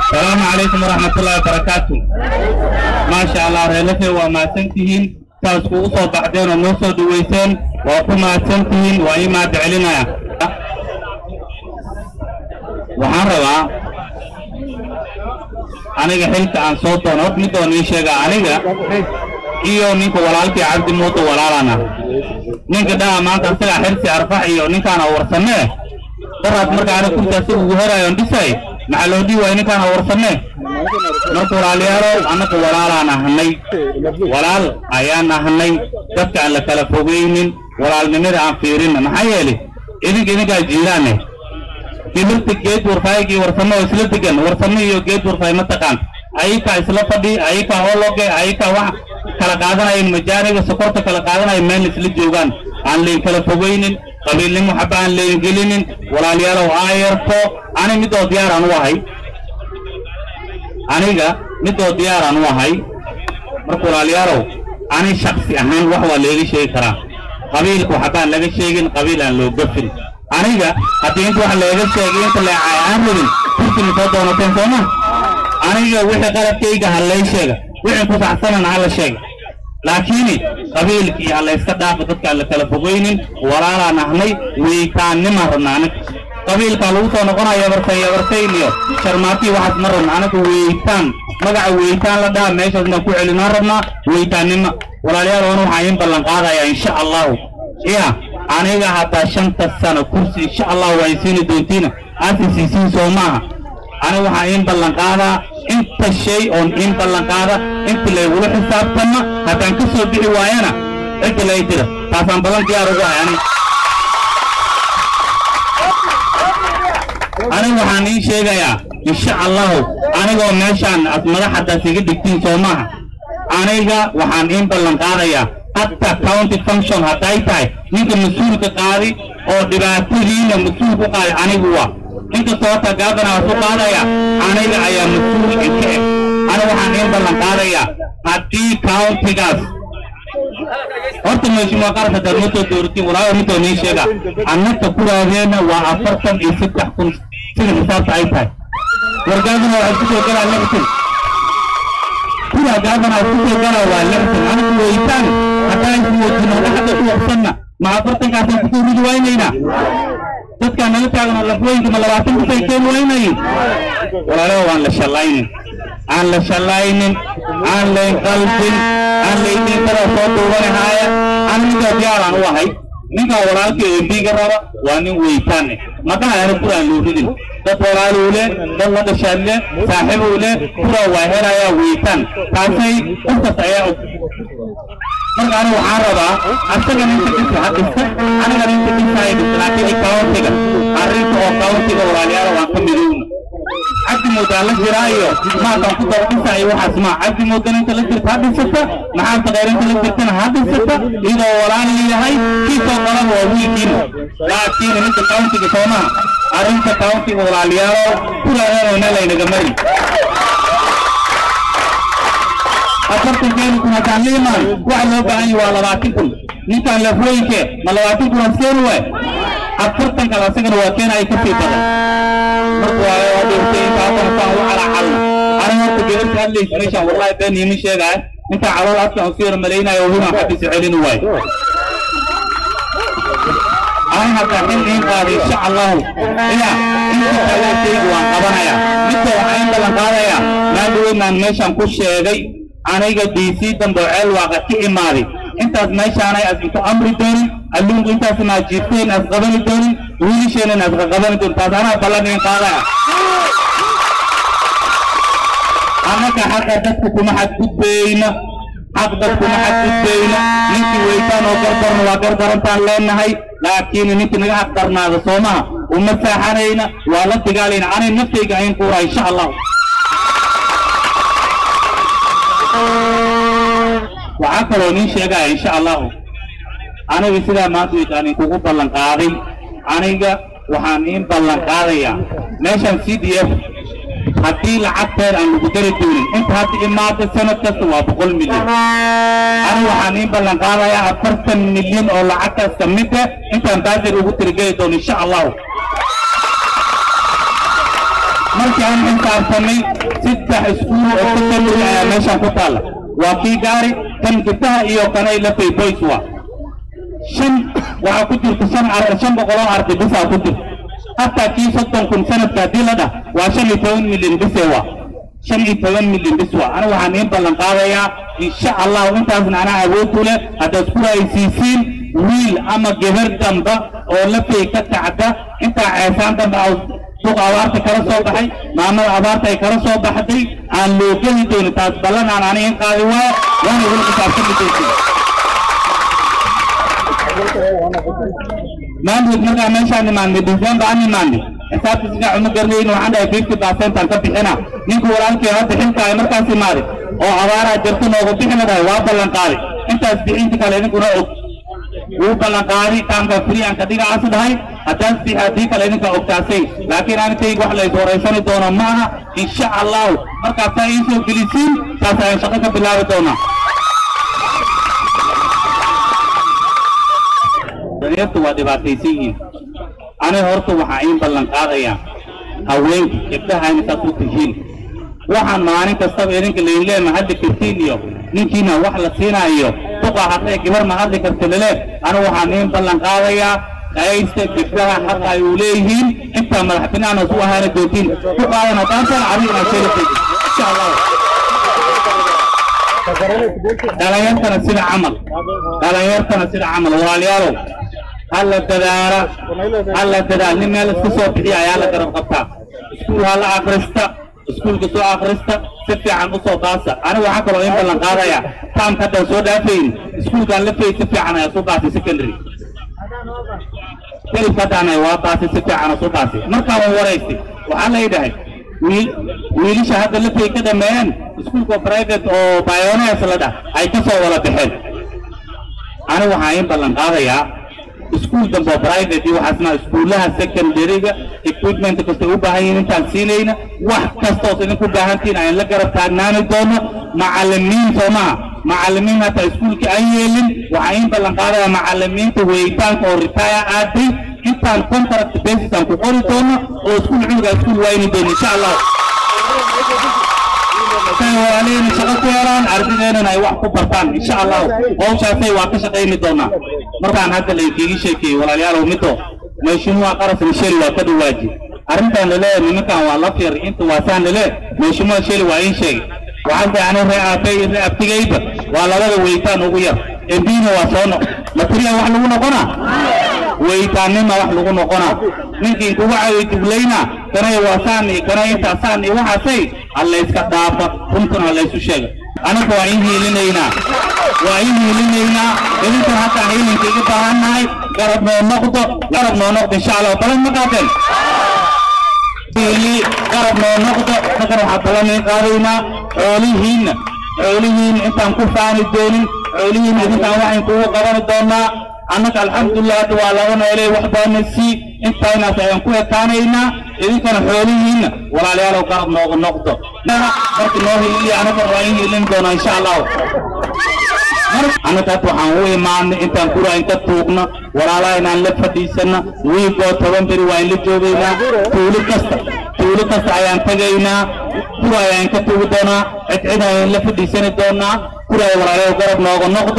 السلام عليكم ورحمة الله وبركاته ما شاء الله ريلتي وما سنتهين تاسكو أصو بعدين ونوصو دويسين وكما سنتهين وإما دعلنا waxaan rabaa aniga xilka aan soo doono hor mid oo nii sheega aniga iyo ninka walaalkii cabdi muuto walaalana ninka dhaha maanta asagaa xirsi arfax iyo ninkaana warsanee daraad marka aniga kursi asaga ugu herayoon dhisay maxaa loo dhihi waaya ninkaana warsanee marka walaalayaalow annaga walaalaan ahnay walaal ayaan ahnay dadka aan la kala fogeynin walaalnimada aan fiirinna maxaa yeelay idinka idinkaa jiiraane timirta geed warfaayigii warsamo oo isla degan warsamo iyo geed warfaay ma taqaan ayakaa isla fadhi ayakaa hologe ayakaa wax kala qaadanayeen majaaniga sokorta kala qaadanaya meel isla joogaan aan layn kala fogeynin qabiilnimo xaba aan layn gelinin walaalayaalow aayarto ani midoo diyaaraan u ahay aniga midoo diyaaraan u ahay marka walaalayaalow ani shaksi ahaan wax waa leega sheegi karaa qabiilka waxbaan laga sheegin qabiil aan loo gafin aniga haddii inta wax leega sheegay inta leecay aan rabin kursiga soo doonateen sooma aniga wixii qaladkayga ha lay sheega wixii ku saxsanan ha la sheega laakiin qabiilkii ha layska dhaafo dadkaan la kala fogeynin walaalaan ahnay weytaannima rabna aniga qabiilkaa lagu soo noqonaya yabartay yabartayn iyo sharmaatii waxaas ma rabna aniga weytaan magaca weytaan la dhaha meeshaasna ku celinaan rabnaa weytaannima walaalayaal wana waxaa in ballan qaadayaa insha allahu ya aniga haddaa shanta sano kursi insha allah waa isiini doontiina aasi siisiin soo maaha aniga waxaa in ballan qaadaa inta shay oon in ballan qaada inta laygula xisaabtama haddaan ka soo bixi waayana cidda lay jira taasaan ballan diyaar ugu ahay aniga aniga waxaan ii sheegayaa insha allahu anigoo meeshaan as madaxadaas iga dhigtiin soo maaha aniga waxaan in ballan qaadayaa hatta county function hadday tahay ninka mas-uulka qaadi oo dhibaatadiina mas-uul ku qaadi anigu waa inkastoo horta gaabana su qaadaya aniga ayaa mas-uul inka eg aniga waxaan in ballan qaadayaa haddii countigaas horta meeshimaa qaranka dad ma soo dooratiin walaayo midoo nii sheega annaka kuraadeena waa afartan iyo saddex kun sida xisaabta ay tahay wargaadana waxay kusoo galaan lixdan kuraa gaabana ay kusoo galaa waa lixdan anigu weytaan haddaan ismuujino dhaxda ku waqsanna ma afartankaasaan kusoo ridi waynaynaa dadkaan nala taagno lafwooyinka ma labaatan kusay keeni waynayin walaalaha waan la shallaynin aan la shallaynin aan layn qalbin aan laydiin kala soo duubanahaaya aan ninkaa diyaaraan u ahay ninkaa walaalkii embiga raba waa nin weytaane madaha ana kuraan loo ridin dad walaaluu leh dad la dhashaan leh saaxiibuu leh kuraa waa helayaa weytaan taasay qofkas ayaa og marka aniga waxaan rabaa asagan inta dhisa ha dhista anigan inta dhisa ay dhista laakiin countiga arrinta oo countiga walaalayaal waan ka midowna cabdi moodaa la jiraa iyo maataan ku daba dhisa iyo waxaas maa cabdi moodan inta la jirta ha dhisata maxaanta khayr inta la jirtana ha dhisata iyadoo walaal yahay kiisoo qalan waa wiilkiina laakiin ninka countiga soomaha arrinta countiga walaalayaalo kulaanana laynaga mari afartan keeni kun haddaan la imaan waxa loo baahan yahay waa labaatan kun ninkaan lafooyinke ma labaatan kun askeeni waay afartan kale asagana waa keena ay ka sii badan marka waa waa dhintay inta haddana saan u calacalna aniga horta gabarta hadlaysa meeshaan wallahi been iima sheegaya intaa calool afkaan usii yar malaynayo hubaan xabisa celini waay أنا هتعمل إيه قال إن شاء الله إيه أنت ثلاثة وان قبنا مثل وحين بلن قال يا ما دوين من مشان كل شيء أنا يجي دي سي تنبعل وقت إماري أنت ماشي أنا أسمع أمر دوني اللون أنت أسمع جيتين أسقبني دوني ويلي شيء أنا أسقبني دوني تازانا بلن قال يا أنا كحكا تكتب حد بينا xaq dadkuma xadgudbayno ninkii weytaan oo gardarna waa gardarantaan leenahay laakiin ninkii naga xaq darnaada soomaha uma saaxanayna waa la dagaalayna anay naftayga ayn kuura insha allah waxaa kaloo nin sheegaya insha allahu aniga sidaa maanta weytaan inkugu ballan qaaday aniga waxaan iin ballan qaadayaa meeshan c d f haddii lacagteed aan lagu dari doonin inta hadda imaada sanad kasta waa boqol milyan aniga waxaan iin ballan qaadayaa afartan milyan oo lacagtaas ka mid ah intaan baadir ugu tirigeli doono insha allahu markii aan xisaabtanay saddex iskuul oo secondary ayaa meeshan ku taalla waa kii gaari kan gabdaha iyo kanay lafay boys waa shan waxaa ku jirta shan ar shan boqol oo arday bisaa ku jirta hataa kii soddon kun sanadka haddii la dhah waa shan iyo toban milyan bise waa shan iyo toban milyan bis waa aniga waxaan iin ballan qaadayaa insha allahu intaasna anaa awood u leh haddaad ku raaysiisiin wiil ama gebar damba oo lafay ka kacda intaa ceesaan damba aw suuq abaarta kala soo baxay maamada abaarta ay kala soo baxday aan loo geli doonin taas ballan aan aniga in qaadi waayo waana igula xisaabtami doontiin maamud markaa meeshaan imaanay december aan imaanay xisaabta sida cuma garnayn waxaan dhahay fifty percent aan ka bixina ninka walaalkii hadda xilka ay markaas imaaday oo abaaraa jirta noogu bixina dhahay waa ballan qaaday intaas bixinta kale idinkuna og wuu ballan qaaday taamka free aan ka dhiga aas dhahay haddaas bixi haddii kale idinka ogtaasay laakiin anintayga wax la is horeysani doono ma aha insha allahu markaasaa ii soo gelisiin taas ayaan shaqo ka bilaabi doonaa danyartu waa dhibaataysan yihiin ani horta waxaa iin ballan qaadayaa haweenka gabdhaha intaas u tihiin waxaan maalin kastaba idinka laynlee ma hadli kartiin iyo ninkiina wax la siinaayo duqa hadday gabar ma hadli karta lale ani waxaan iin ballan qaadayaa qaysta gabdhaha xaqa ay u leeyihiin intaa madax binaana su ahaana doontiin ku qaadan haddaan adigna sheelatay insha allah dhalinyartana sida camal dhalinyartana sida camal walaalayaalow halla dadaala halla dadaal nin meel iska soo bixiya ayaa la garab qabtaa iskuul hala akrista iskuulka soo akrista si fiican u soo baasa aniga waxaa kaloo in ballan qaadaya taamka haddaan soo dhaafayn iskuulkaan la fay si fiican ayaa soo baasay secondary kelibka haddaan waa baasay si fiican soo baasay markaan waan waraystay waxaa la yidhahay wiil wiilasha hadda la fay ka dhameeyeen iskuulka private oo bioneers la dhah ay ka soo wada baxeen aniga waxaa in ballan qaadayaa iskuul dambe oo private iyo waxaasna iskuulaha secondaryga equipment kasta u baahan yihiin intaan siinayna wax kastoos idinku baahantiin aan la garab taagnaani doono macallimiin soo maha macallimiin hataa iskuulka aan yeelin waxaa in ballan qaadaya macallimiinta weyitaanka oo retire aaday intaan contract basis aan ku qori doono oo iskuul cunuga iskuul wayni doono insha allah walaalihina shaqo ku helaan ardadeennana ay wax ku bartaan insha allahu hawshaasay waa ka shaqayni doonaa markaan hadda laydinkiiga sheekeeyey walaalayaalow middo meeshimuha qarasna sheli waa ka dhawaaji arrintan laleeyahay nimankan waa la fiir inta waasaan lale meeshimuha sheli waa iin sheegay waxaan tahay ani ree aabay ree abtigayba waa labada weytaan ugu yar embiina waa soo noq matiriya wax lagu noqonaa weytaannima wax lagu noqonaa ninkii kugu caawiy dublayna kanay waasaan iyo kanay intaasaan iyo waxaasay hallayska dhaafa runtuna hallaysu sheega anaga waa in hiilinaynaa waa in hiilinaynaa idinkan hataa hiilinka iga baahannahay garab noo noqdo garab noo noqdo insha allah balan ma qaateen hiili garab noo noqdo markan waxaa balan qaadaynaa xoolihiinna xoolihiin intaan ku faani doonin xoolihiin idinkaan waxayn kugu qabani doonaa annaga alxamdulilah hadda waa laga noolay wax baana sii intaynaas ayaan ku ekaanaynaa idinkana xoolihiinna walaalayaalow garab nooga noqdo marka noo hiiliya annaga waa in hiilin doonaa insha allahu annaga hadda waxaan u imaanay intaan gura inka tuugna walaalaha inaan la fadhiisana wiigoo toban beri waa in la joogaynaa tuuli kasta tuuli kasta ayaan tagaynaa gura ayaan ka tugi doonaa cidcid ayaan la fadhiisani doonaa gura ay walaalayaal garab nooga noqdo